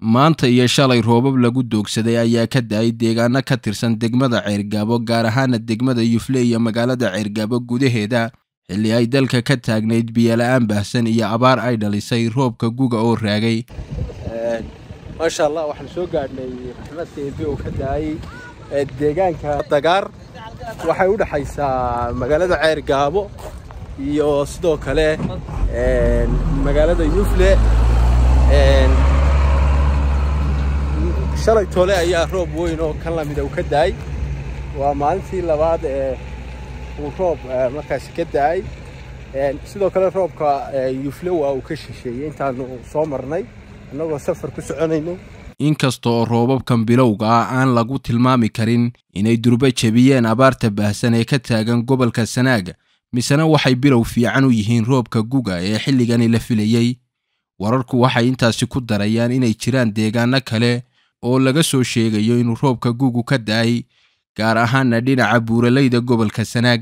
maanta iyo shalay roobab lagu doogsaday ayaa ka da-ay deegaano ka tirsan degmada ceergaabo gaar ahaana degmada yufle iyo magaalada ceergaabo gudaheeda xilli ay dalka ka taagnayd biyola-aan baahsan iyo abaar ay dhalisay roobka guga oo raagay maasha allah waxaan soo gaadhnay raxmadka eebe oo ka da-ay deegaanka dagaar waxay u dhexaysaa magaalada ceergaabo iyo sidoo kale magaalada yufle shalay toole ayaa roob weyn oo kan lamida uu ka da-ay waa maalintii labaad ee uu roob markaasi ka da-ay sidoo kale roobka yufle waa uu ka shisheeyey intaanu soo marnay annagoo safar ku soconayno inkasta oo roobabkan bilowga ah aan lagu tilmaami karin inay durbo jebiyeen abaarta baahsan ee ka taagan gobolka sanaaga misena waxay bilow fiican u yihiin roobka guga ee xilligani la filayey wararku waxay intaasi ku darayaan inay jiraan deegaano kale oo laga soo sheegayo inuu roobka gugu ka da-ay gaar ahaana dhinaca buuralayda gobolka sanaag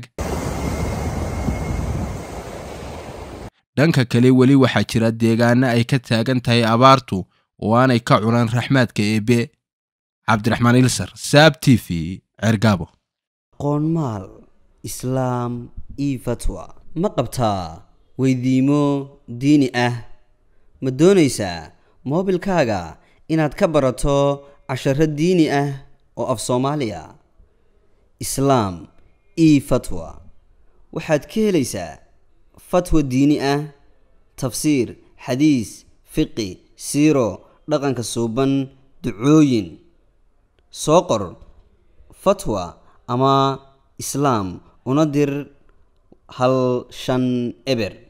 dhanka kale weli waxaa jira deegaano ay ka taagan tahay abaartu oo aanay ka cunaan raxmaadka eebe cabdiraxmaan ilsar saab t v cergaabo qoonmaal islaam io fatwa ma qabtaa weydiimo diini ah ma doonaysaa moobilkaaga inaad ka barato casharo diini ah oo af soomaaliya islaam io fatwa waxaad ka helaysaa fatwa diini ah tafsiir xadiis fiqi siiro dhaqanka suuban ducooyin soo qor fatwa ama islaam una dir hal shan eber